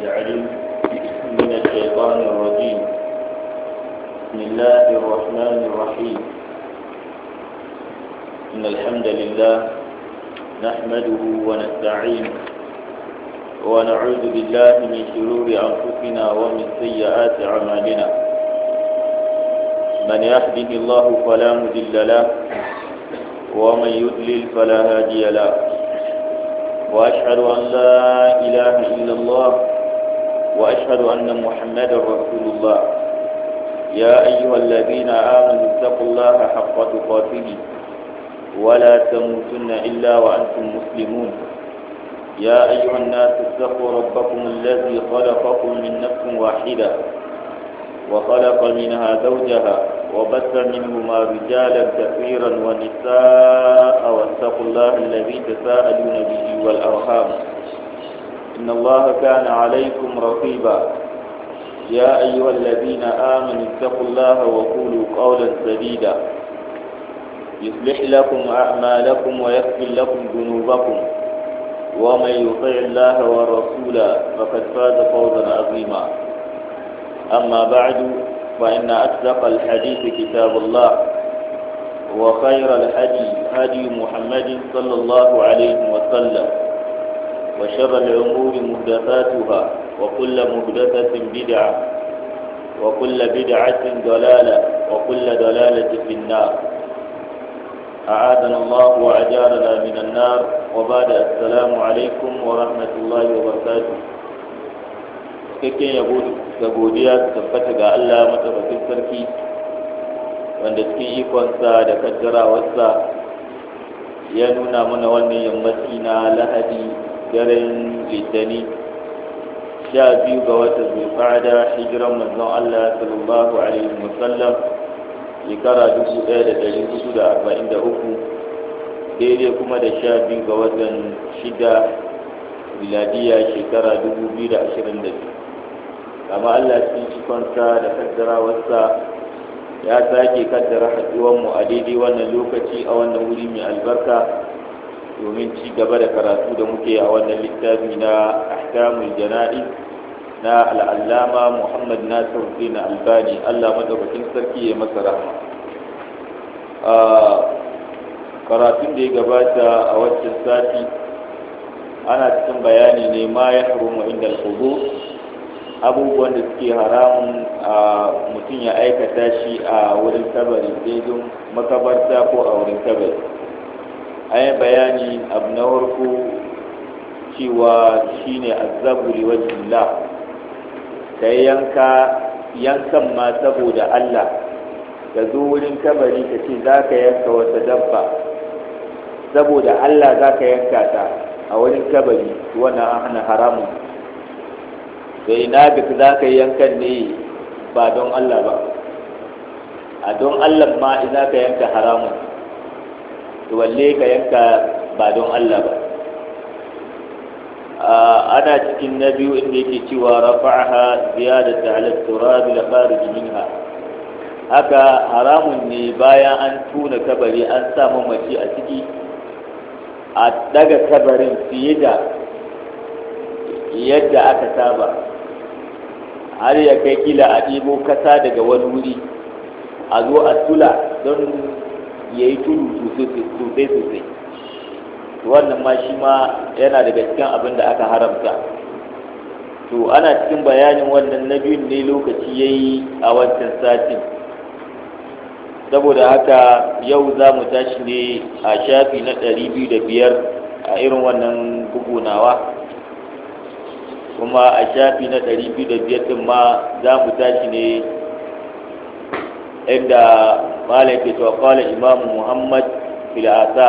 العليم من الشيطان الرجيم بسم الله الرحمن الرحيم إن الحمد لله نحمده ونستعينه ونعوذ بالله من شرور أنفسنا ومن سيئات أعمالنا من يهده الله فلا مضل له ومن يضلل فلا هادي له وأشهد أن لا إله إلا الله وأشهد أن محمدا رسول الله يا أيها الذين آمنوا اتقوا الله حق تقاته ولا تموتن إلا وأنتم مسلمون يا أيها الناس اتقوا ربكم الذي خلقكم من نفس واحدة وخلق منها زوجها وبث منهما رجالا كثيرا ونساء واتقوا الله الذي تساءلون به والأرحام إن الله كان عليكم رقيبا يا أيها الذين آمنوا اتقوا الله وقولوا قولا سديدا يصلح لكم أعمالكم ويغفر لكم ذنوبكم ومن يطع الله ورسوله فقد فاز فوزا عظيما أما بعد فإن أصدق الحديث كتاب الله وخير الهدي هدي محمد صلى الله عليه وسلم وشر الأمور محدثاتها وكل محدثة بدعة وكل بدعة ضلالة وكل ضلالة في النار أعاذنا الله وأجارنا من النار وبعد السلام عليكم ورحمة الله وبركاته cikakken yabo da godiya su tabbata ga Allah matsafakin sarki wanda cikin ikonsa da kaddarawarsa ya nuna mana wannan yammaci na lahadi daren litani sha biyu ga watan zulqa'ada hijiran manzon Allah sallallahu alaihi wasallam shekara dubu ɗaya da ɗari hudu da arba'in da uku daidai kuma da sha biyu ga watan shida miladiya shekara dubu biyu da ashirin da biyu amma Allah cikin ikonsa da kaddarawarsa ya sake kaddara haɗuwanmu a daidai wannan lokaci a wannan wuri mai albarka domin ci gaba da karatu da muke a wannan littafi na ahkamul jana'i na al'allama muhammad nasir din albani allah madaukakin sarki ya masa rahama karatun da ya gabata a waccan sati ana cikin bayani ne ma ya harumu inda al abubuwan da suke haramun a mutum ya aikata shi a wurin kabari daidun makabarta ko a wurin kabari an yi bayani abu na farko cewa shine azabu liwajillah ka yanka yankan ma saboda Allah ka zo wurin kabari ka ce za ka yanka wata dabba saboda Allah za ka yanka ta a wurin kabari wannan an hana haramun da ina ga za ka yankan ne ba don Allah ba a don Allah ma ina ka yanka haramun to walle ka yanka ba don Allah ba ana cikin na biyu inda yake cewa rafa'aha ziyadata ala turab la kharij minha haka haramun ne bayan an tuna kabari an sa mamaci a ciki a daga kabarin fiye da yadda aka saba har ya kai kila a ɗibo kasa daga wani wuri a zo a tula don ya yi tudu sosai sosai wannan ma shi ma yana daga cikin abin da aka haramta to ana cikin bayanin wannan na biyun ne lokaci ya yi a wancan satin saboda haka yau za mu tashi ne a shafi na ɗari biyu da biyar a irin wannan bugunawa kuma a shafi na ɗari biyu da biyar ɗin ma za mu tashi ne inda malam ke cewa kwallon imamu muhammad fil'asa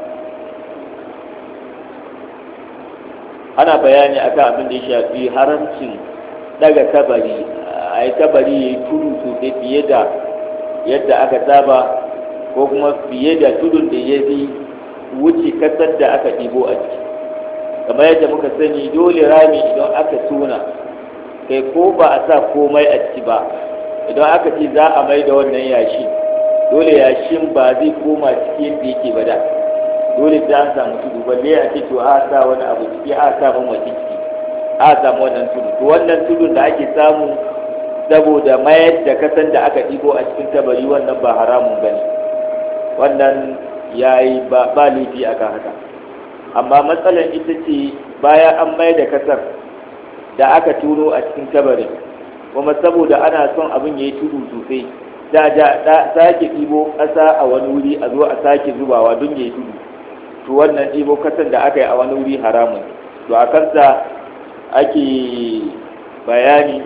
ana bayani akan abin da ya shafi haramcin daga kabari a yi kabari ya yi tudu sosai fiye da yadda aka saba ko kuma fiye da tudun da ya fi wuce kasar da aka ɗibo a ciki kamar yadda muka sani dole rami idan aka tona kai ko ba a sa komai a ciki ba idan aka ce za a mai da wannan yashi dole yashin ba zai koma ciki yadda yake ba da dole sai an samu tudu balle a ce to a sa wani abu ciki a sa ban wace ciki a samu wannan tudu to wannan tudun da ake samu saboda mayar da kasan da aka ɗibo a cikin kabari wannan ba haramun ba ne wannan ya yi ba laifi a kan haka amma matsalar ita ce bayan an mayar da kasar da aka turo a cikin kabarin kuma saboda ana son abin ya yi tudu sosai da da sake ɗibo ƙasa a wani wuri a zo a sake zubawa don ya yi tudu to wannan ɗibo ƙasar da aka yi a wani wuri haramun to a kansa ake bayani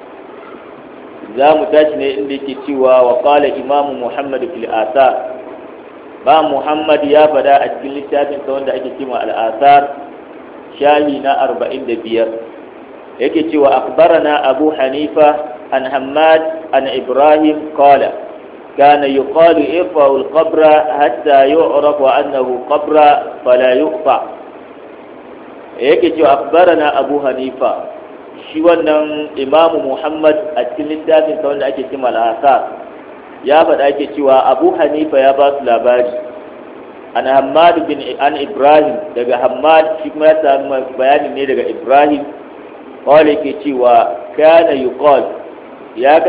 za mu tashi ne inda yake cewa wa qala imamu muhammad fil asar ba muhammad ya fada a cikin littafin sa wanda ake cewa al asar shahi na 45 yake cewa akhbarana abu hanifa an hammad an ibrahim qala كان يقال ارفعوا القبر حتى يعرف أنه قبر فلا يقطع yake cewa akbarana abu hanifa shi wannan imamu muhammad a cikin littafin sa wanda ake cima al'asa ya faɗa ake cewa abu hanifa ya ba su labari an hamad bin an ibrahim daga hamad shi kuma ya samu bayanin ne daga ibrahim kawai yake cewa kana yuqal ya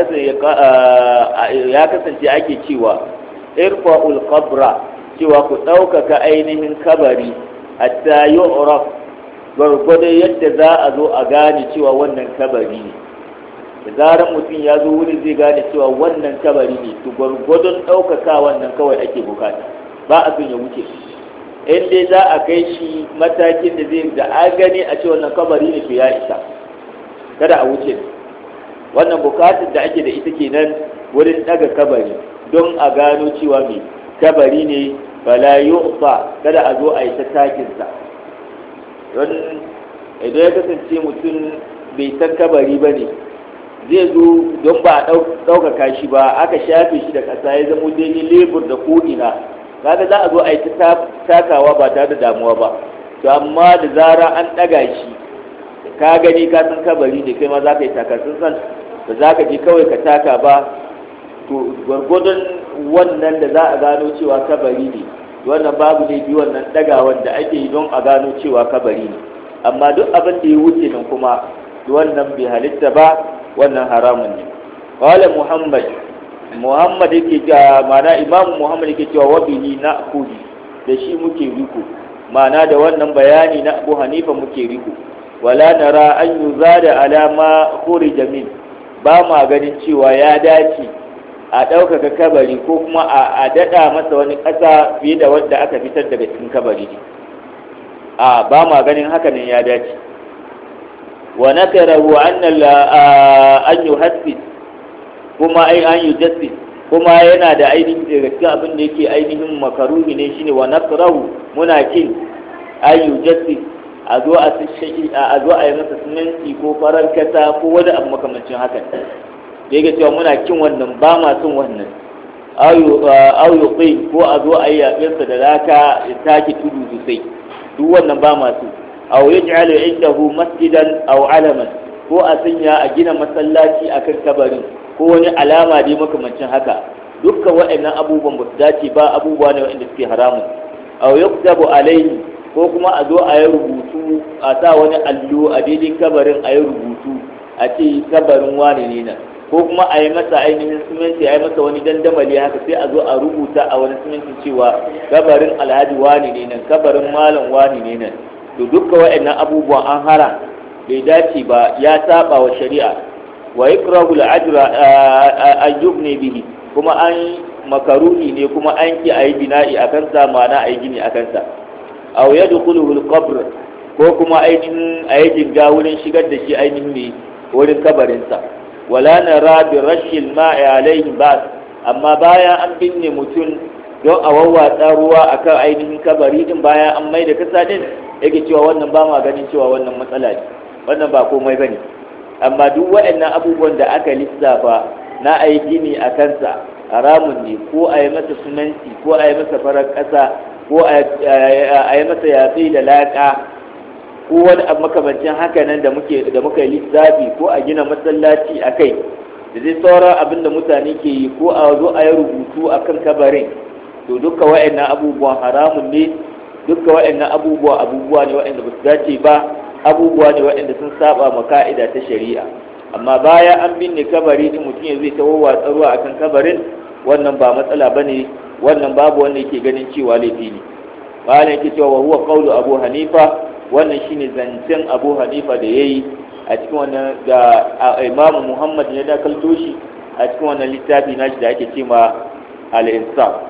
kasance ake cewa irfa'ul qabra cewa ku ɗaukaka ainihin kabari hatta yu'raf gwargwadon yadda za a zo a gane cewa wannan kabari ne da zarar mutum ya zo wuri zai gane cewa wannan kabari ne to gwargwadon ɗaukaka wannan kawai ake bukata ba a son ya wuce in dai za a kai shi matakin da zai da a gani a ce wannan kabari ne to ya isa kada a wuce wannan bukatar da ake da ita kenan wurin daga kabari don a gano cewa mai kabari ne fala yu'fa kada a zo a yi ta takinsa don idan ya kasance mutum bai san kabari ba ne zai zo don ba a ɗaukaka shi ba aka shafe shi da ƙasa ya zama daidai lebur da ko'ina kaga za a zo a yi ta takawa ba tare da damuwa ba to amma da zara an ɗaga shi ka gani ka san kabari ne kai ma za ka yi takasun san ba za ka je kawai ka taka ba to gwargwadon wannan da za a gano cewa kabari ne wannan babu ne bi wannan ɗagawan da ake yi don a gano cewa kabari ne amma duk abin da ya wuce nan kuma wannan bai halitta ba wannan haramun ne qala muhammad muhammad yake ga mana imam muhammad yake cewa wabihi na kudi da shi muke riko mana da wannan bayani na abu hanifa muke riko wala nara an yuzada alama khurija min ba ma ganin cewa ya dace a ɗaukaka kabari ko kuma a daɗa masa wani ƙasa fiye da wanda aka fitar daga cikin kabari ne a ba ma ganin haka ne ya dace wa nakarahu an yuhassis kuma ai an yujassis kuma yana da ainihin daga cikin abin da yake ainihin makaruhi ne shine wa nakrahu muna kin an yujassis a zo a a zo a yi masa siminti ko farar kasa ko wani abu makamancin hakan da yake cewa muna kin wannan ba ma son wannan au yuqi ko a zo a yi yaɓinsa da laka ya take tudu sosai duk wannan ba ma so aw yaj'alu indahu masjidan aw alaman ko a sanya a gina masallaci akan kabarin ko wani alama dai makamancin haka dukkan waɗannan abubuwan ba su dace ba abubuwa ne waɗanda suke haramun aw yuktabu alayhi ko kuma a zo a yi rubutu a sa wani allo a daidai kabarin a yi rubutu a ce kabarin wane ne nan ko kuma a yi masa ainihin siminti a yi masa wani dandamali haka sai a zo a rubuta a wani siminti cewa kabarin alhaji wane ne nan kabarin malam wane ne nan to dukka waɗannan abubuwan an hara bai dace ba ya saba wa shari'a wa ikrahu al-ajra an yubni bihi kuma an makaruni ne kuma an ki ayi bina'i akan sa ma'ana ayi gini akan sa aw yadkhuluhu al-qabr ko kuma ainihin ayi jinga wurin shigar da shi ainihin ne wurin kabarin sa wala nara bi rashil ma'i alayhi ba amma bayan an binne mutum don a wawwatsa ruwa akan ainihin kabari din bayan an mai da kasa din yake cewa wannan ba ma ganin cewa wannan matsala ne wannan ba komai bane amma duk waɗannan abubuwan da aka lissafa na a yi gini a kansa haramun ne ko a yi masa sunanci ko a yi masa farar ƙasa ko a yi masa yatsi da laƙa ko wani abu makamancin haka nan da muke da muka yi lissafi ko a gina masallaci a kai da zai sauran abin da mutane ke yi ko a zo a yi rubutu a kan kabarin to duka wa'annan abubuwan haramun ne duka wa'annan abubuwa abubuwa ne wa'anda ba su dace ba abubuwa ne waɗanda sun saba ma ka'ida ta shari'a amma baya an binne kabari din mutum ya zai tawo watsa ruwa akan kabarin wannan ba matsala bane wannan babu wanda yake ganin cewa laifi ne bayan yake cewa wa huwa qawlu abu hanifa wannan shine zancen abu hanifa da yayi a cikin wannan da imam muhammad ya dakalto shi a cikin wannan littafi nashi da ake cewa al-insaf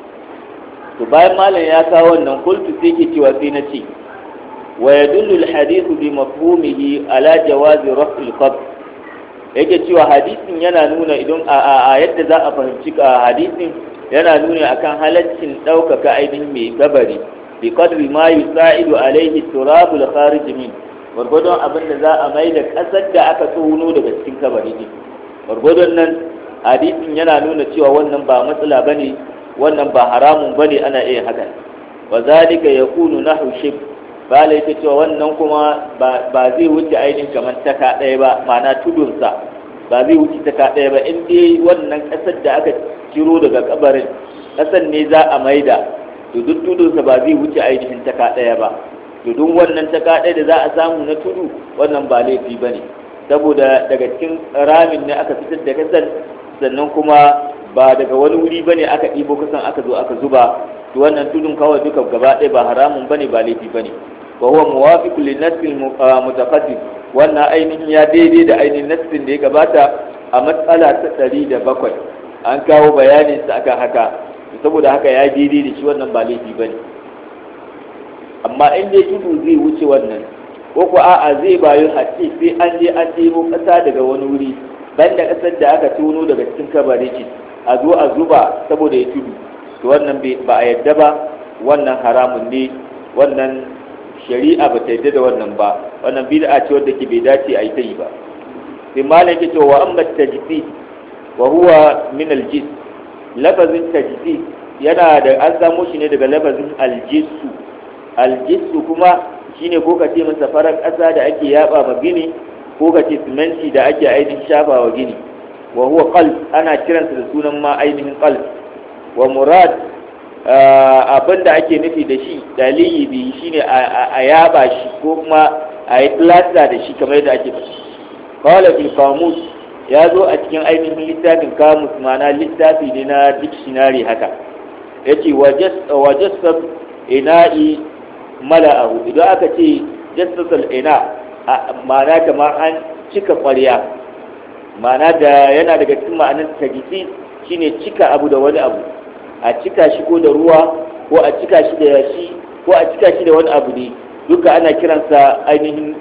to bayan malam ya kawo wannan kultu sai ke cewa sai na ce wa yadullu al-hadith bi mafhumihi ala jawazi raf'il qabr yake cewa hadisin yana nuna idan a yadda za a fahimci hadisin yana nuna akan halaccin ɗaukaka ainihin mai kabari bi qadri ma yusa'idu alaihi turabul kharij min gwargwadon abin da za a mai da ƙasar da aka tsohuno daga cikin kabari ne gwargwadon nan hadisin yana nuna cewa wannan ba matsala bane wannan ba haramun bane ana iya haka wa zalika yakunu nahu shib bala yake cewa wannan kuma ba zai wuce ainihin kamar taka ɗaya ba ma'ana tudunsa ba zai wuce taka ɗaya ba in dai wannan ƙasar da aka ciro daga kabarin ƙasar ne za a maida to duk tudunsa ba zai wuce ainihin taka ɗaya ba to duk wannan taka ɗaya da za a samu na tudu wannan ba laifi ba ne saboda daga cikin ramin ne aka fitar da kasar sannan kuma ba daga wani wuri ba ne aka ɗibo kasan aka zo aka zuba to wannan tudun kawai duka gaba ɗaya ba haramun ba ne ba laifi ba ne wa huwa muwafiqun lin nass mutaqaddim wannan ainihin ya daidai da ainihin nassin da ya gabata a matsala ta ɗari da bakwai an kawo bayanin sa akan haka saboda haka ya daidai da shi wannan ba laifi bane amma in dai tudu zai wuce wannan ko ko a'a zai bayu a ce sai an je an ɗebo ƙasa daga wani wuri banda ƙasar da aka tono daga cikin kabari ce a zo a zuba saboda ya tudu to wannan ba a yadda ba wannan haramun ne wannan shari'a ba ta yadda da wannan ba wannan bid'a ce wadda ke bai dace a yi ta yi ba sai malam yake cewa amma tajdi wa huwa min aljis lafazin tajdi yana da an samo shi ne daga lafazin aljisu aljisu kuma shine ko ka ce masa farar ƙasa da ake yaba ma gini ko ka ce siminti da ake ainihin shafa wa gini wa huwa qalb ana kiransa da sunan ma ainihin qalb wa murad abin da ake nufi da shi dalili bi shine a yaba shi ko kuma a yi plasta da shi kamar yadda ake faɗi qala fil qamus ya zo a cikin ainihin littafin kamus mana littafi ne na dictionary haka yace wajassab ina'i mala'ahu idan aka ce jassasal ina ma'ana kamar an cika ƙwarya ma'ana da yana daga cikin ma'anar tajisi shine cika abu da wani abu a cika shi ko da ruwa ko a cika shi da yashi ko a cika shi da wani abu ne duka ana kiransa ainihin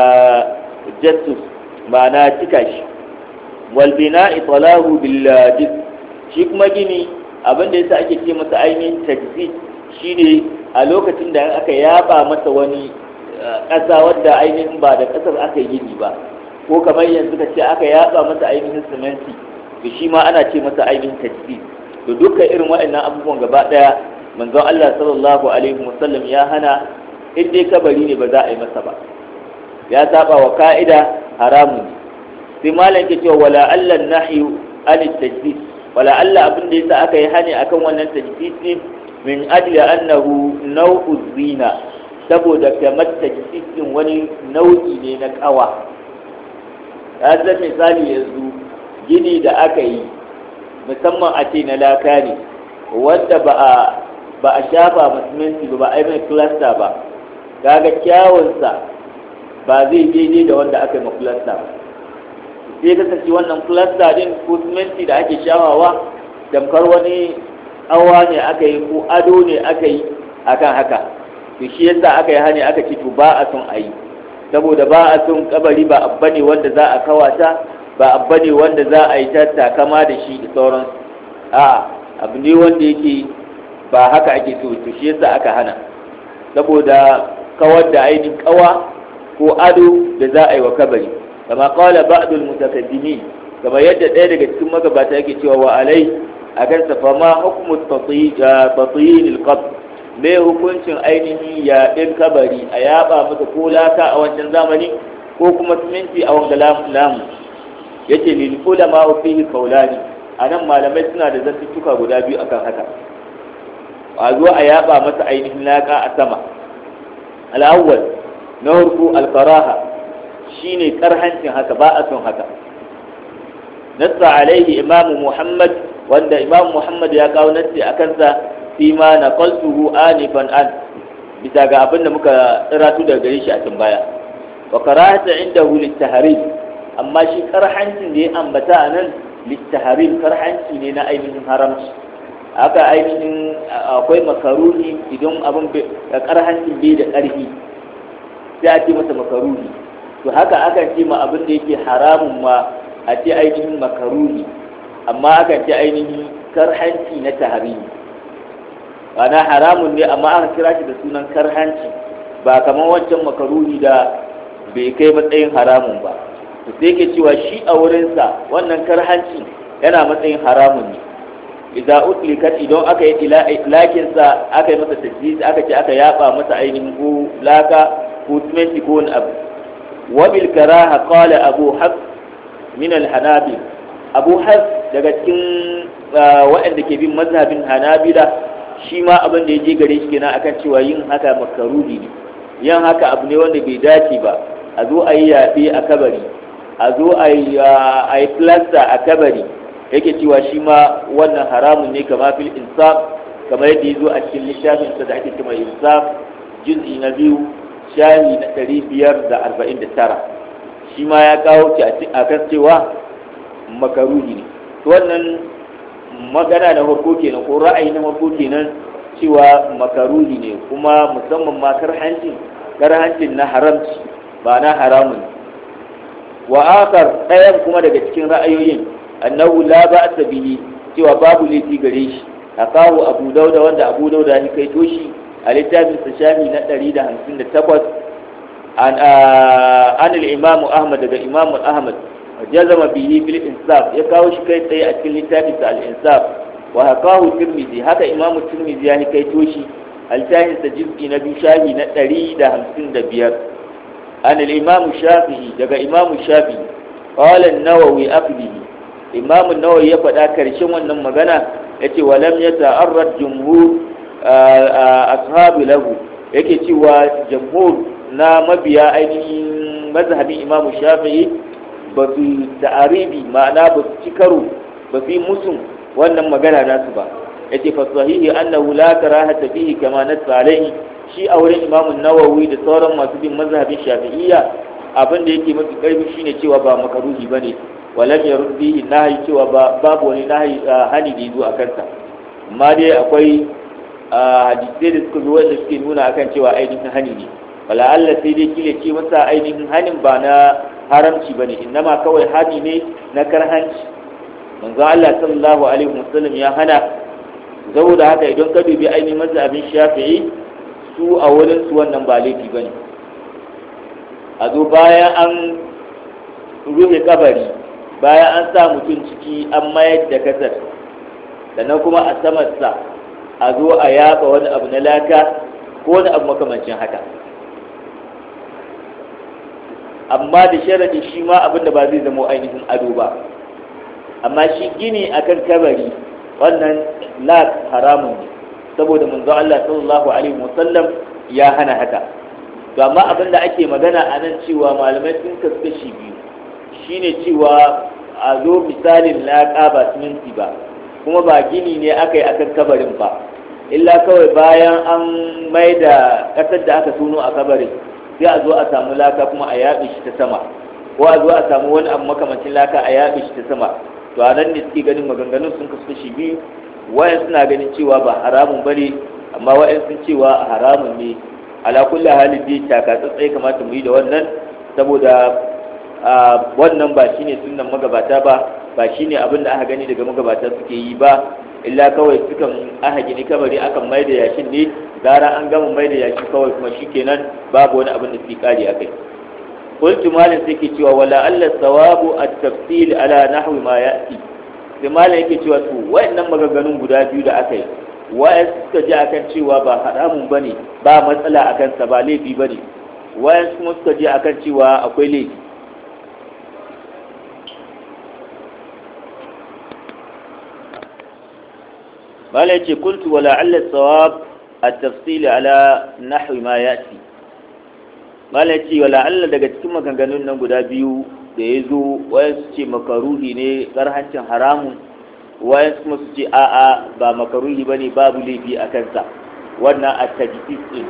jassus ma'ana cika shi walbina italahu bil shi kuma gini abin da yasa ake ce masa ainihin tajzid shine a lokacin da aka yaba masa wani ƙasa wadda ainihin ba da ƙasar aka yi gini ba ko kamar yanzu ka ce aka yaba masa ainihin siminti to shi ma ana ce masa ainihin tajzid to dukkan irin waɗannan abubuwan gaba ɗaya manzon Allah sallallahu alaihi wasallam ya hana in dai kabari ne ba za a yi masa ba ya saba wa ka'ida haramun ne sai malam ke cewa wala Allah nahyu an tajdid wala Allah abin da yasa aka yi hani akan wannan tajdid ne min ajli annahu naw'u zina saboda kamar tajdid din wani nau'i ne na kawa ya zan misali yanzu gini da aka yi musamman a ce na laka ne wanda ba a ba a shafa musulunci ba ba a yi mai cluster ba kaga kyawunsa ba zai daidai da wanda aka yi ma cluster ba sai kasance wannan cluster din ko siminti da ake shawawa tamkar wani awa ne aka yi ko ado ne aka yi akan haka to shi yasa aka yi hani aka ce to ba a son a yi saboda ba a son kabari ba abba ne wanda za a kawata ba abba ne wanda za a yi ta takama da shi da sauran a abu ne wanda yake ba haka ake so to shi yasa aka hana saboda kawar da ainihin kawa ko ado da za a yi wa kabari kama qala ba'd al-mutakaddimin kama yadda ɗaya daga cikin magabata yake cewa wa alai akan sa fa ma hukmu tatiyin al-qabr me hukuncin ainihin yaɗin kabari a yaba masa ko laka a wancan zamani ko kuma siminti a wanga lamu yace lil ulama fihi qawlani anan malamai suna da zantuttuka guda biyu akan haka a zo a yaba masa ainihin laka a sama al-awwal na harko alfaraha shine karhancin haka ba a son haka nassa alaihi imamu muhammad wanda imamu muhammad ya kawo nassi a kansa fi ma na qaltuhu anifan an bisa ga abin da muka tsiratu daga gare shi a can baya wa karahata indahu littaharim amma shi karhancin da ya ambata a nan littaharim karhanci ne na ainihin haramci haka ainihin akwai makaruni idan abin karhancin bai da ƙarfi sai a ce masa makaruni to haka akan ce ma abin da yake haramun ma a ce ainihin makaruni amma akan ce ainihin karhanci na taharimi ana haramun ne amma aka kira shi da sunan karhanci ba kamar wancan makaruni da bai kai matsayin haramun ba to sai ke cewa shi a wurinsa wannan karhanci yana matsayin haramun ne idan utlikat idan aka yi ilakin sa aka yi masa tajjis aka ce aka yaba masa ainihin ko laka ko siminti ko wani abu wa bil karaha qala abu hafs min al hanabil abu hafs daga cikin waɗanda ke bin mazhabin hanabila shi ma abin da ya je gare shi kenan akan cewa yin haka makaruhi ne yin haka abu ne wanda bai dace ba a zo a yi yaɓe a kabari a zo a yi plasta a kabari yake cewa shi ma wannan haramun ne kama fil insaf kamar yadda ya zo a cikin littafinsa da ake cewa insaf juz'i na biyu shahi na ɗari biyar da arba'in da tara shi ma ya kawo a kan cewa makaruhi ne wannan magana na farko kenan ko ra'ayi na farko kenan cewa makaruhi ne kuma musamman ma karhancin karhancin na haramci ba na haramun wa akar ɗayan kuma daga cikin ra'ayoyin annahu la ba'sa bihi cewa babu laifi gare shi akahu abu dauda wanda abu dauda ya kai toshi a littafin sa shafi na 158 an an al-imam ahmad daga imam ahmad jazama bihi fil insaf ya kawo shi kai tsaye a cikin littafin sa al-insaf wa hakahu tirmidhi haka imam tirmidhi ya kai toshi a littafin sa juz'i na biyu shafi na 155 عن الإمام الشافعي دقى إمام الشافعي قال النووي أقله إمام النووي يفعل كرشن ونما غنى يتي ولم يتعرض جمهور أصحاب له yake cewa jamhur na mabiya ainihin mazhabin imamu shafi'i ba su ta'aribi ma'ana ba su ci karo ba su yi musun wannan magana nasu ba yace fa sahihi annahu la karahata fihi kama nassa alaihi shi a wurin imamun nawawi da sauran masu bin mazhabin shafi'iyya abin da yake mafi karfi shine cewa ba makaruhi bane walam yarud bihi nahyi cewa ba babu wani nahyi hani da yazo a kansa amma dai akwai hadisai da suka zo wanda suke nuna akan cewa ainihin hani ne wala Allah sai dai kile ce masa ainihin hanin ba na haramci bane innama kawai hani ne na karhanci manzo Allah sallallahu alaihi wasallam ya hana saboda haka idan ka dubi ainihin mazhabin shafi'i su a wurin su wannan ba laifi bane a zo bayan an rufe kabari bayan an sa mutum ciki an mayar da kasar sannan kuma a samarsa a zo a yaba wani abu na laka ko wani abu makamancin haka amma da sharadi shi ma abin da ba zai zama ainihin ado ba amma shi gini akan kabari wannan lak haramun ne saboda manzo Allah sallallahu alaihi wasallam ya hana haka to amma abin da ake magana a nan cewa malamai sun kasu shi biyu shine cewa a zo misalin laƙa ba siminti ba kuma ba gini ne aka yi akan kabarin ba illa kawai bayan an mai da ƙasar da aka tono a kabarin sai a zo a samu laka kuma a yaɓe shi ta sama ko a zo a samu wani abu makamancin laka a yaɓe shi ta sama to a nan ne suke ganin maganganun sun kasu shi biyu wayan suna ganin cewa ba haramun ba ne amma wayan sun cewa haramun ne ala kulli halin dai taka tsatsai kamata mu yi da wannan saboda wannan ba shine sunnan magabata ba ba shine abin da aka gani daga magabata suke yi ba illa kawai sukan aka gini kabari akan mai da yashin ne gara an gama mai da yashi kawai kuma shikenan babu wani abin da suke kare akai qultu malin sai ke cewa wala alla sawabu at-tafsil ala nahwi ma ya'ti sai malin yake cewa to wayannan maganganun guda biyu da aka yi wayan suka ji akan cewa ba haramun bane ba matsala akan sa ba laifi bane wayan kuma suka ji akan cewa akwai laifi mala yace kuntu wala alla sawab at-tafsil ala nahwi ma yati malam ce wala Allah daga cikin maganganun nan guda biyu da ya zo wayansu ce makaruhi ne karhancin haramun wayansu kuma su ce a'a ba makaruhi bane babu laifi a kansa wannan a tajdid din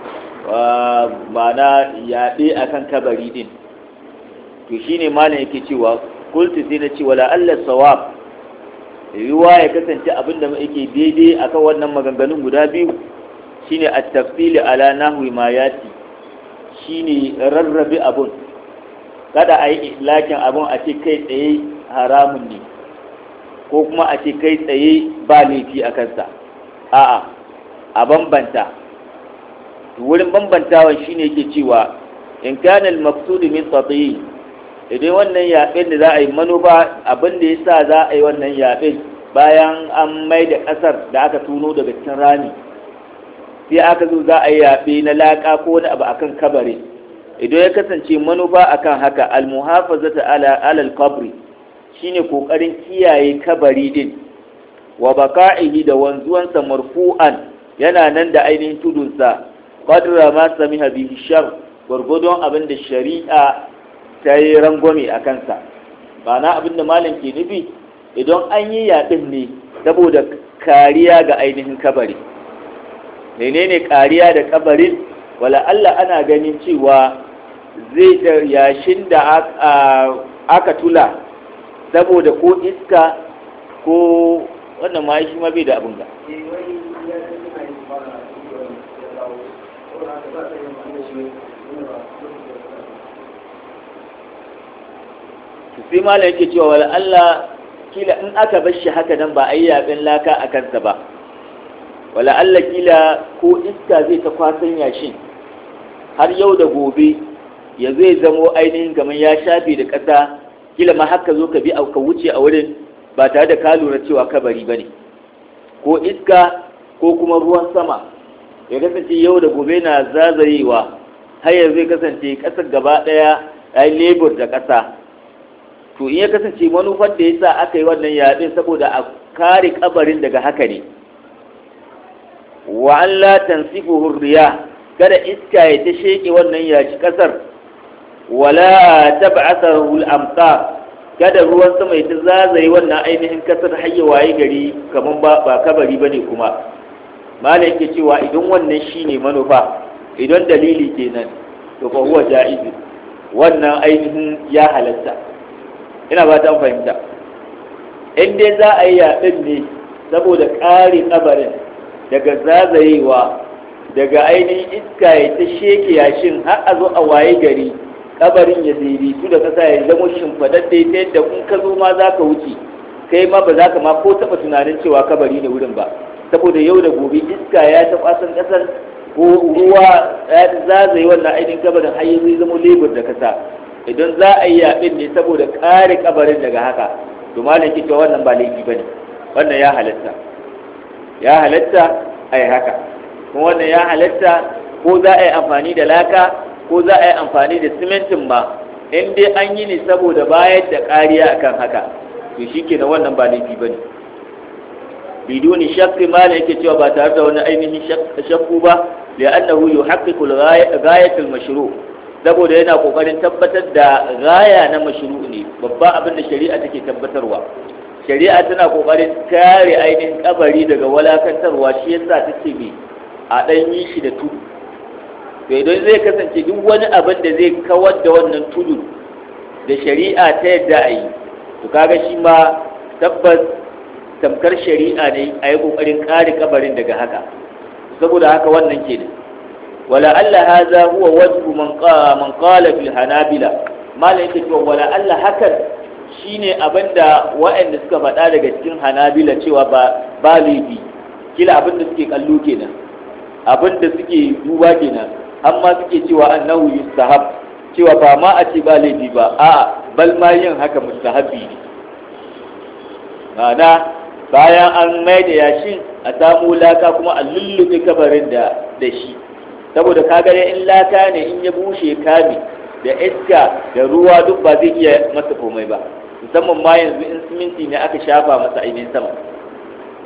ma'ana yaɗe akan kabari din to shine malam yake cewa kultu sai na ce wala Allah sawab yiwuwa ya kasance abinda yake daidai akan wannan maganganun guda biyu shine at-tafsil ala nahwi ma yati shine rarrabe abun kada a yi lakin abun a ce kai tsaye haramun ne ko kuma a ce kai tsaye ba laifi a kansa a'a a bambanta wurin bambantawan shine yake cewa in kana al-maqsud min tatiyi idan wannan yaɓen da za a yi manufa abin da ya sa za a yi wannan yaɓen bayan an mai da ƙasar da aka tuno daga cikin rami sai aka zo za a yi yaɓe na laƙa ko wani abu akan kabari idan ya kasance manufa akan haka almuhafazata ala alal qabri shine kokarin kiyaye kabari din wa baka'ihi da wanzuwansa marfu'an yana nan da ainihin tudunsa qadra ma samiha bihi shar gwargwadon abin da shari'a ta yi rangwame a kansa na abin da malam ke nufi idan an yi yaɗin ne saboda kariya ga ainihin kabari menene kariya da kabarin wala Allah ana ganin cewa zai da yashin da aka tula saboda ko iska ko wannan ma shi ma bai da abin ga sai malam yake cewa wala Allah kila in aka bar shi haka nan ba a yi yaɓen laka a kansa ba wala Allah kila ko iska zai ta kwasan yashin har yau da gobe ya zai zamo ainihin kamar ya shafe da ƙasa kila ma haka zo ka bi ka wuce a wurin ba tare da ka lura cewa kabari ba ne ko iska ko kuma ruwan sama ya kasance yau da gobe na zazayewa har yanzu zai kasance ƙasar gaba ɗaya ya yi lebur da ƙasa to in ya kasance manufar da ya sa aka yi wannan yaɗin saboda a kare kabarin daga haka ne wa an la tansifu hurriya kada iska ya ta sheke wannan yaci kasar wala tab'athahu al-amtar kada ruwan sama ya ta zazaye wannan ainihin kasar hayya waye gari kaman ba ba kabari bane kuma mala yake cewa idan wannan shine manufa idan dalili kenan to fa huwa jaiz wannan ainihin ya halatta ina ba ta fahimta in dai za a yi yaɗin ne saboda ƙari kabarin daga zazayewa daga ainihin iska ya ta sheke yashin har a zo a waye gari kabarin ya daidaitu da ƙasa ya zama shimfaɗaɗɗe ta yadda in ka zo ma za ka wuce kai ma ba za ka ma ko taɓa tunanin cewa kabari ne wurin ba saboda yau da gobe iska ya ta kwasan ƙasar ko ruwa ya zazaye wannan ainihin kabarin har zai zama lebur da kasa idan za a yi yaɓin ne saboda kare kabarin daga haka to malam ke cewa wannan ba laifi bane wannan ya halatta ya halatta a yi haka kuma wannan ya halatta ko za a yi amfani da laka ko za a yi amfani da simintin ma in dai an yi ne saboda bayar da kariya akan haka to shi ke wannan ba laifi bane biduni shakki malam yake cewa ba tare da wani ainihin shakku ba li'annahu yuhaqqiqu al-ghayatul mashru' saboda yana kokarin tabbatar da gaya na mashru ne babban abin da shari'a take tabbatarwa shari'a tana kokarin kare ainihin kabari daga walakantarwa shi yasa take bi a dan yi shi da tudu to idan zai kasance duk wani abin da zai kawar da wannan tudu da shari'a ta yadda a yi to kaga shi ma tabbas tamkar shari'a ne a yi kokarin kare kabarin daga haka saboda haka wannan kenan ولعل هذا هو وجه من قال من قال في الحنابلة ما لا yake cewa wala Allah hakan shine abinda waɗanda suka faɗa daga cikin Hanabila cewa ba ba laifi kila abinda suke kallo kenan abinda suke duba kenan amma suke cewa annahu yustahab cewa ba ma a ce ba laifi ba a'a bal ma yin haka mustahabi ne ma'ana bayan an mai da yashin a samu laka kuma a lullube kabarin da da shi saboda ka gane in laka ne in ya bushe kame da iska da ruwa duk ba zai iya masa komai ba musamman ma yanzu in siminti ne aka shafa masa ainihin sama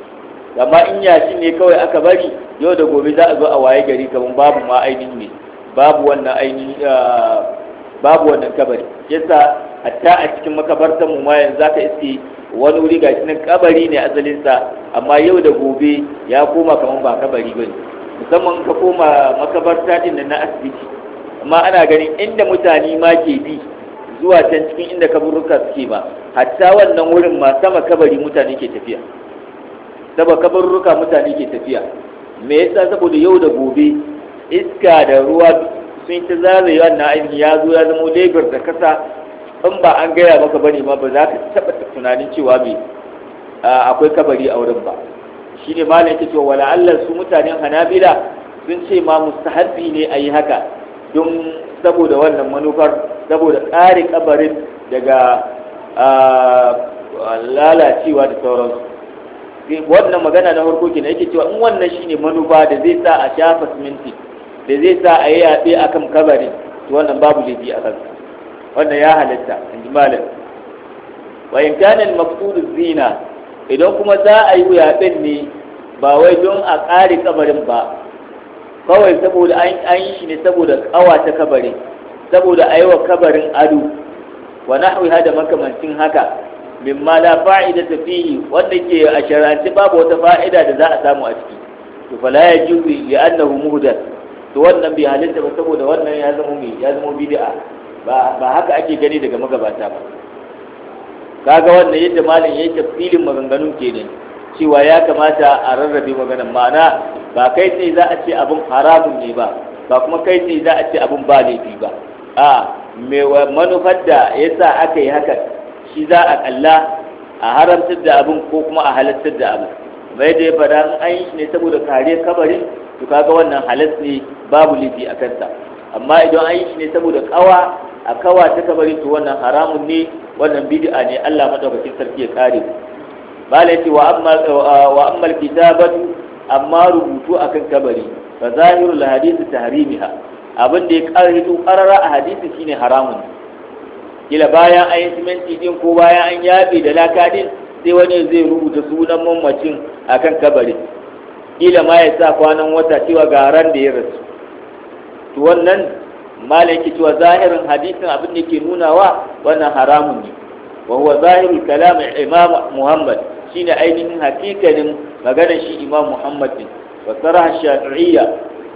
amma in yashi ne kawai aka bari yau da gobe za a zo a waye gari kamar babu ma ainihin ne babu wannan ainihi babu wannan kabari yasa hatta a cikin makabartar mu ma yanzu zaka iske wani wuri gashi nan kabari ne asalin sa amma yau da gobe ya koma kaman ba kabari bane musamman ka koma makabarta din nan na asibiti amma ana ganin inda mutane ma ke bi zuwa can cikin inda kaburruka suke ba hatta wannan wurin ma sama kabari mutane ke tafiya saba kaburruka mutane ke tafiya me yasa saboda yau da gobe iska da ruwa sun ta zagaye wannan ainihin ya zo ya zama lebar da kasa in ba an gaya maka bane ma ba za ka taɓa tunanin cewa me akwai kabari a wurin ba shi ne malam yake cewa wala Allah su mutanen hanabila sun ce ma mustahabbi ne a yi haka don saboda wannan manufar saboda ƙare kabarin daga lalacewa da sauransu wannan magana na farko kenan yake cewa in wannan shine manufa da zai sa a shafa siminti da zai sa a yi yaɓe a kan kabarin to wannan babu laifi a kansa wannan ya halitta in ji malam wa in kana al zina idan kuma za a yi yaɓen ne ba wai don a ƙare kabarin ba kawai saboda an yi shi ne saboda ƙawata kabarin saboda a yi wa kabarin ado wa nahwi hada makamancin haka mimma la fa'ida ta fihi wanda ke a shar'anci babu wata fa'ida da za a samu a ciki to fala yajuzu li annahu muhdath to wannan bai halitta ba saboda wannan ya zama mai ya zama bid'a ba ba haka ake gani daga magabata ba kaga wannan yadda malam yayi tafsilin maganganun kenan cewa ya kamata a rarrabe maganan ma'ana ba kai sai za a ce abun haramun ne ba ba kuma kai sai za a ce abun ba laifi ba a me manufar da yasa aka yi haka shi za a kalla a haramtar da abun ko kuma a halartar da abun mai da ya fada an yi shi ne saboda kare kabarin to kaga wannan halas ne babu laifi a kansa amma idan an yi shi ne saboda kawa a kawa ta kabari to wannan haramun ne wannan bid'a ne Allah madaukakin sarki ya kare bala yace wa amma wa amma kitabatu amma rubutu akan kabari fa zahirul hadith tahrimiha abin da ya karhitu qarara a hadisi shine haramun kila bayan an yi siminti din ko bayan an yabe da laka din sai wani zai rubuta sunan mamacin akan kabari kila ma ya sa kwanan wata cewa ga ran da ya rasu to wannan malaki cewa zahirin hadisin abin da ke nunawa wannan haramun ne wa huwa zahirul kalam imam muhammad shine ainihin hakikanin maganar shi imam muhammad ne wa saraha shafi'iyya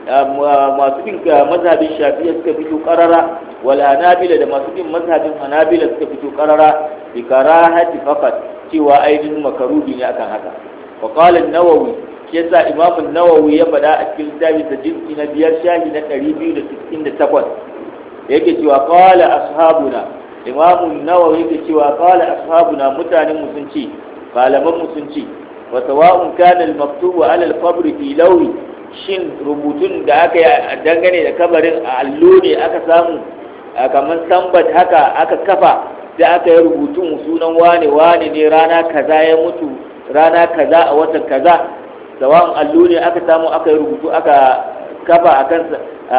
masu bin mazhabin shafi'iyya suka fito karara wal hanabila da masu bin mazhabin hanabila suka fito karara bi karahati faqat cewa ainihin makaruhi ne akan haka wa qala an-nawawi shi yasa imam an-nawawi ya faɗa a cikin littafin sa jinsi na biyar shahi na 268 yake cewa qala ashabuna imam an-nawawi yake cewa qala ashabuna mutanen mu sun ce malaman mu sun ce wa sawa'un kana al-maktubu ala al-qabr fi lawi shin rubutun da aka yi dangane da kabarin a allo ne aka samu kamar sambat haka aka kafa sai aka yi rubutun sunan wane wane ne rana kaza ya mutu rana kaza a watan kaza sawan allo ne aka samu aka yi rubutu aka kafa a kansa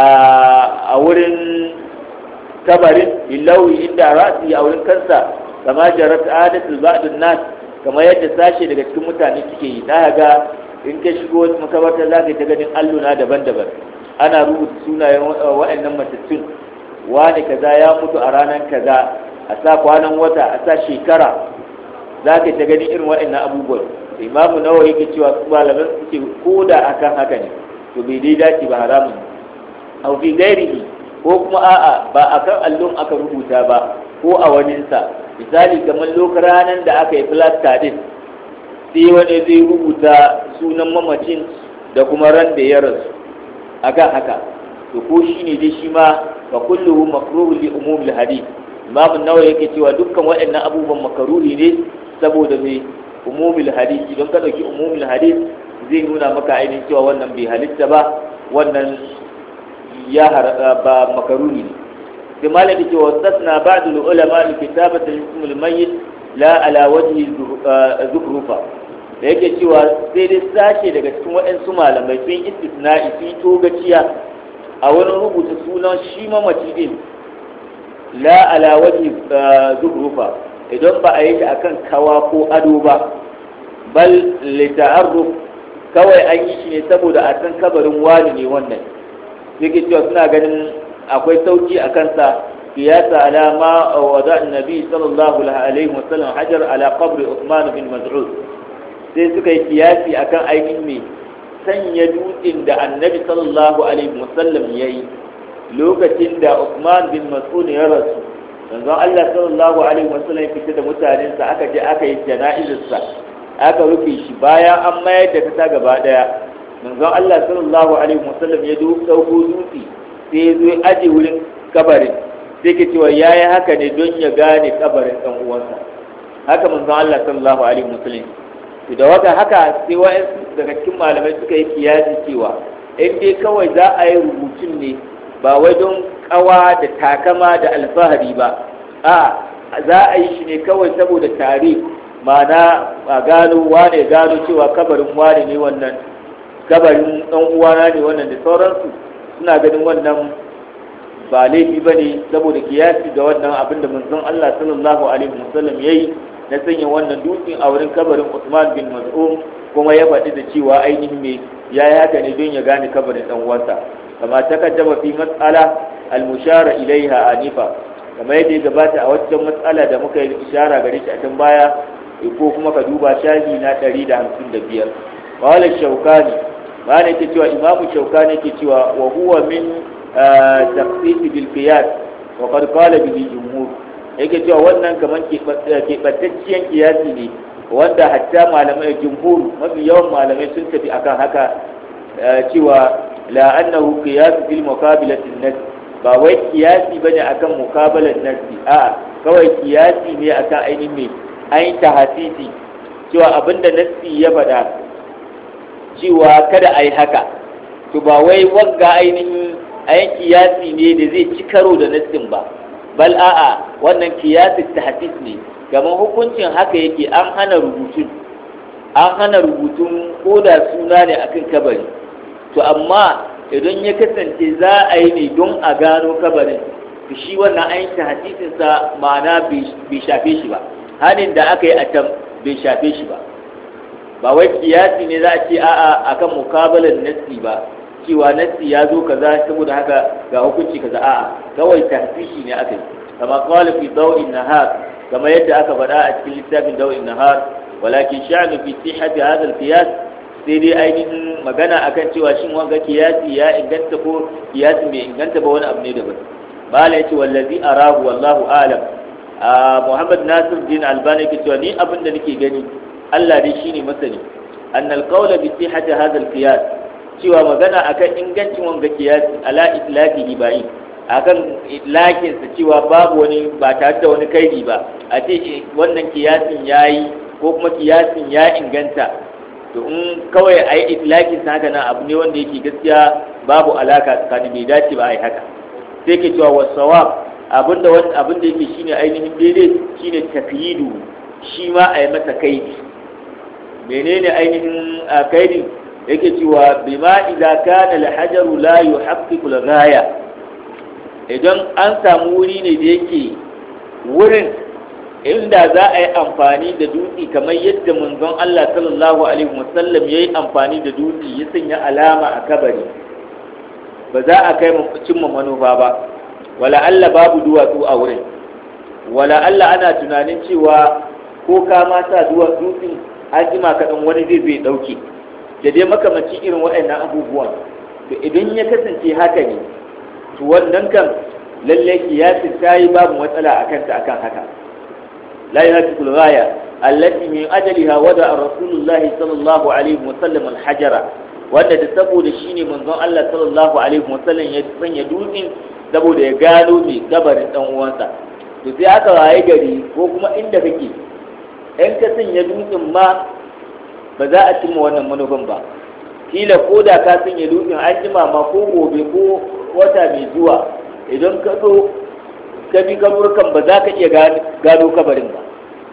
a wurin kabarin billawi inda ra'asi a wurin kansa kama jarat adatul ba'dun nas kamar yadda sashe daga cikin mutane suke yi na ga in ka shigo wata makabarta za ka ta ganin alluna daban-daban ana rubuta sunayen waɗannan matattun wani kaza ya mutu a ranar kaza a sa kwanan wata a sa shekara za ka ta ganin irin waɗannan abubuwan imamu nawa yake cewa su malaman suke ko da akan haka ne to bai dai dace ba haramun ne au fi gairihi ko kuma a'a ba akan allon aka rubuta ba ko a waninsa misali kamar lokacin ranar da aka yi filasta din sai wani zai rubuta sunan mamacin da kuma ran da ya rasu akan haka to ko shi ne dai shi ma fa kulluhu makruhu li umumil hadith imam an-nawawi yake cewa dukkan waɗannan abubuwan makaruhi ne saboda mai umumil hadith idan ka dauki umumil hadith zai nuna maka ainihin cewa wannan bai halitta ba wannan ya ba makaruhi ne sai malam yake cewa tasna ba'd al-ulama li kitabati ism al-mayyit la ala wajhi zukhrufa da yake cewa sai dai sashe daga cikin waɗansu malamai sun istisna'i sun yi togaciya a wurin rubuta sunan shi mamaci din la ala wajhi zuhrufa idan ba a yi shi akan kawa ko ado ba bal li ta'arruf kawai an yi shi ne saboda a san kabarin wani ne wannan yake cewa suna ganin akwai sauki a kansa kiyasa ala ma wada annabi sallallahu alaihi wasallam hajar ala qabri Uthman bin Mas'ud sai suka yi kiyasi akan ainihin me sanya dutsen da annabi sallallahu alaihi wasallam yayi lokacin da Uthman bin Mas'ud ya rasu manzon Allah sallallahu alaihi wasallam ya fita da mutanensa aka je aka yi jana'izarsa aka rufe shi bayan an mayar da kasa gaba daya manzon Allah sallallahu alaihi wasallam ya dauko dutse sai ya zo ya aje wurin kabarin sai ke cewa yayi haka ne don ya gane kabarin dan uwansa haka manzon Allah sallallahu alaihi wasallam to da waka haka sai wa'ansu daga cikin malamai suka yi kiyasi cewa in dai kawai za a yi rubutun ne ba wai don kawa da takama da alfahari ba a za a yi shi ne kawai saboda tare ma'ana a gano wane gano cewa kabarin wane ne wannan kabarin ɗan uwana ne wannan da sauransu suna ganin wannan ba laifi ba ne saboda kiyasi ga wannan abin da manzon Allah sallallahu alaihi wasallam ya yi na sanya wannan dutsen a wurin kabarin Usman bin Mas'ud kuma ya faɗi da cewa ainihin me ya yi haka ne don ya gane kabarin ɗan uwansa kama takaddama fi mas'ala al-mushara ilaiha anifa kamar yadda ya gabata a waccan matsala da muka yi ishara gare shi a can baya ko kuma ka duba shahi na 155 wala shaukani ma ne ke cewa imamu shaukani ke cewa wa huwa min taqsis bil qiyas wa qad qala bihi jumhur yake cewa wannan kaman keɓantacciyar kiyasi ne wanda hatta malamai jumhur mafi yawan malamai sun tafi akan haka cewa la annahu qiyas bil muqabilati an ba wai kiyasi bane akan mukabalar nasi a kawai kiyasi ne akan ainihin mai ainihin tahasisi cewa abinda nasi ya faɗa cewa kada a yi haka to ba wai wagga ainihin ainihin kiyasi ne da zai ci karo da nassin ba bal a'a wannan kiyasi tahasis ne kamar hukuncin haka yake an hana rubutun an hana rubutun ko da suna ne akan kabari to amma idan ya kasance za a yi ne don a gano kabarin to shi wannan ainihin hadisinsa ma'ana bai shafe shi ba hanin da aka yi a can bai shafe shi ba ba wai kiyasi ne za a ce a'a akan mukabalar nassi ba cewa nassi ya zo kaza saboda haka ga hukunci kaza a'a kawai tahfishi ne aka yi kama qala fi daw'in nahar kama yadda aka faɗa a cikin littafin daw'in nahar walakin sha'nu fi sihhati hadha al-qiyas sai dai ainihin magana akan cewa shin wanga kiyasi ya inganta ko kiyasi bai inganta ba wani abu ne daban bala yace wallazi arahu wallahu alam Muhammad Nasir Din Albani ke cewa ni abin da nake gani Allah dai shine masani annal qawla bi sihhati hadha al-qiyas cewa magana akan ingancin wanga kiyasi ala itlaqihi ba'i akan itlakin sa cewa babu wani ba tare da wani kaidi ba a ce wannan kiyasin yayi ko kuma kiyasin ya inganta to in kawai a yi itlaƙin sa haka nan abu ne wanda yake gaskiya babu alaka tsakanin bai dace ba a yi haka sai ke cewa wasawab abinda wani abinda yake shine ainihin daidai shine takyidu shi ma a yi masa kaidi menene ainihin kaidi yake cewa bima idza kana al-hajaru la yuhaqqiqu al-ghaya idan an samu wuri ne da yake wurin inda za a yi amfani da dutse kamar yadda manzon Allah sallallahu alaihi wasallam ya yi amfani da dutse ya sanya alama a kabari ba za a kai cimma manufa ba wala Allah babu duwatsu a wurin wala Allah ana tunanin cewa ko ka ma sa dutsen an jima kaɗan wani zai zai ɗauke da dai makamanci irin waɗannan abubuwan to idan ya kasance haka ne to wannan kan lallai kiyasin ta yi babu matsala a kanta akan haka لا يهتك الغاية التي من أجلها وضع رسول الله صلى الله عليه وسلم الحجر wanda da saboda shi ne manzon Allah sallallahu alaihi wasallam ya sanya dutsen saboda ya gano mai gabarin dan uwansa to sai aka waye gari ko kuma inda kake in ka sanya dutsen ma ba za a cimma wannan manufan ba kila ko da ka sanya dutsen an jima ma ko gobe ko wata mai zuwa idan ka zo ka bi kaburkan ba za ka iya gano kabarin ba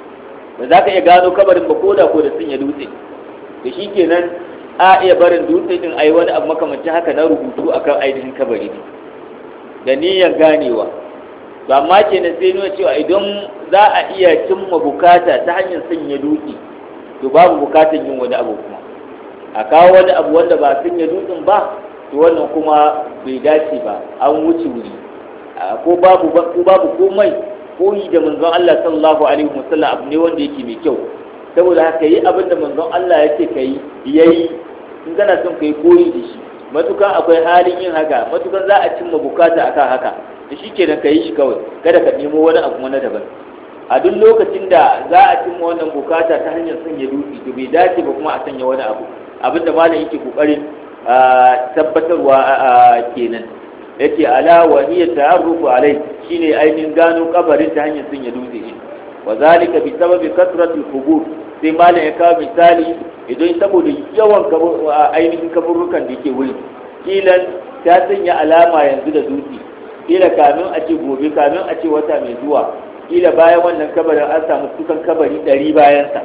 ba za ka iya gano kabarin ba ko da ko da sun ya dutse da shi kenan a iya barin dutse din a yi wani abu makamancin haka na rubutu akan ainihin kabari ne da niyyar ganewa to amma kenan sai nuna cewa idan za a iya cimma bukata ta hanyar sanya dutse to babu bukatan yin wani abu kuma a kawo wani abu wanda ba sanya dutsen ba to wannan kuma bai dace ba an wuce wuri ko babu ko babu komai koyi da manzon Allah sallallahu alaihi wasallam abu ne wanda yake mai kyau saboda haka yi abin da manzon Allah ya ce ka yi yayi in kana son ka yi koyi da shi matukan akwai halin yin haka matukan za a cimma bukata akan haka da shi kenan ka yi shi kawai kada ka nemo wani abu na daban a duk lokacin da za a cimma wannan bukata ta hanyar sanya dutse to bai dace ba kuma a sanya wani abu abin da malam yake kokarin tabbatarwa kenan yace ala wa hiya ta'arrufu alai shine ainihin gano kabarin ta hanyar sanya dutse shi wa zalika bi sababi kasratul qubur sai malam ya kawo misali idan saboda yawan ainihin kaburrukan da ke wuri kilan ta sanya alama yanzu da dutse kila kamin a ce gobe kamin a ce wata mai zuwa kila bayan wannan kabarin an samu kusan kabari ɗari bayansa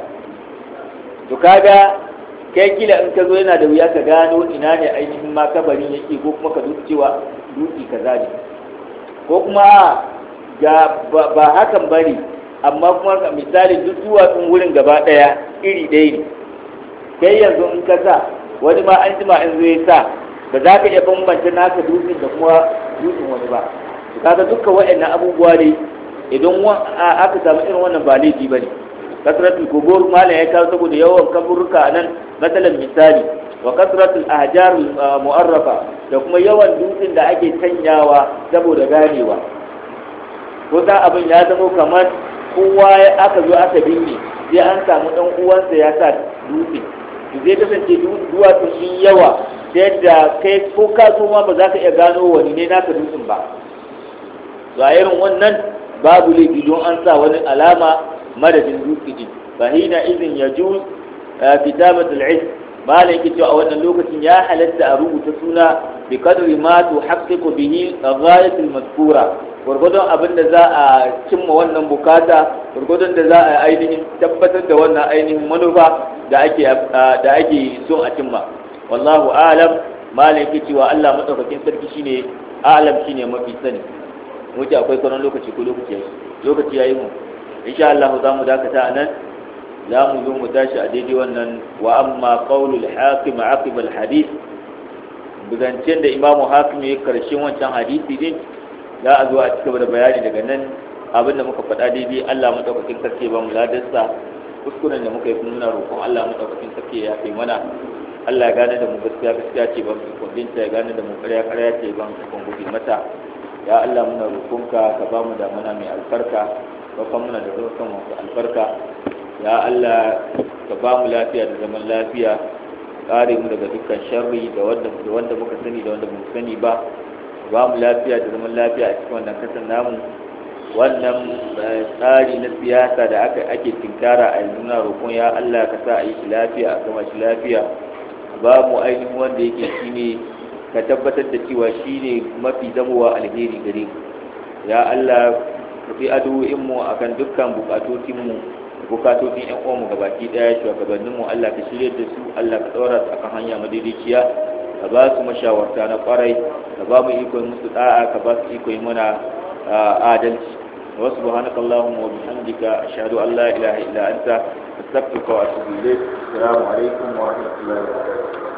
to kaga kai kila in ka zo yana da wuya ka gano ina ne ainihin ma kabarin yake ko kuma ka dutse cewa dutse kaza ne ko kuma ga ba hakan bane amma kuma misali duk duwatsun wurin gaba ɗaya iri ɗaya ne kai yanzu in ka sa wani ma an jima in zai sa ba za ka iya bambanta naka dutsen da kuma dutsen wani ba kaga dukkan waɗannan abubuwa ne idan aka samu irin wannan ba laifi ba ne kasratul kubur malam ya kawo saboda yawan kaburruka a nan matsalan misali wa kasratul ahjar mu'arrafa da kuma yawan dutsen da ake sanyawa saboda ganewa ko da abin ya zama kamar kowa aka zo aka binne sai an samu dan uwansa ya sa dutse to zai kasance duwatsun sun yawa ta yadda kai ko ka so ma ba za ka iya gano wani ne naka dutsen ba to a irin wannan babu laifi don an sa wani alama madadin dutse din fa hina idin yajuz kitabatul ilm malam yake cewa a wannan lokacin ya halatta a rubuta suna bi kadri ma tuhaqqiqu bihi ghayatul mazkura gurgudun abin da za a cimma wannan bukata gurgudun da za a ainihin tabbatar da wannan ainihin manufa da ake da ake son a cimma wallahu alam malam yake cewa Allah madaukakin sarki shine alam shine mafi sani wuce akwai kwanan lokaci ko lokaci yayi lokaci yayi mu insha Allah za mu dakata anan za mu zo mu tashi a daidai wannan wa amma qaulul hakim aqib al hadith buzancen da imamu hakim ya karshen wancan hadisi din za a zo a cigaba da bayani daga nan abinda muka faɗa daidai Allah madaukakin sarki ba mu ladarsa kuskuren da muka yi nuna roƙon Allah madaukakin sarki ya kai mana Allah ya gane da mu gaskiya gaskiya ce ban kundinta ya gane da mu ƙarya ƙarya ce ban kun gudu mata ya Allah muna roƙonka ka ba mu da mana mai albarka ka muna da roƙon masu albarka ya Allah ka ba mu lafiya da zaman lafiya kare mu daga dukkan sharri da wanda da wanda muka sani da wanda mu sani ba ba mu lafiya da zaman lafiya a cikin wannan kasan namu wannan tsari na siyasa da aka ake tinkara a yanzu na roƙon ya Allah ka sa a yi shi lafiya a gama shi lafiya ba mu ainihin wanda yake shine ka tabbatar da cewa shine mafi zamowa alheri gare mu ya Allah ka fi addu'o'inmu akan dukkan bukatotinmu bukatocin yan uwanmu gabaki daya shugabanninmu Allah ka shirye da su Allah ka tsora su akan hanya madaidaiciya ka ba su mashawarta na kwarai ka ba mu iko musu da'a ka ba su iko mana adalci wa subhanaka allahumma wa bihamdika ashhadu an la ilaha illa anta astaghfiruka wa atubu ilayk assalamu alaikum wa rahmatullahi wa barakatuh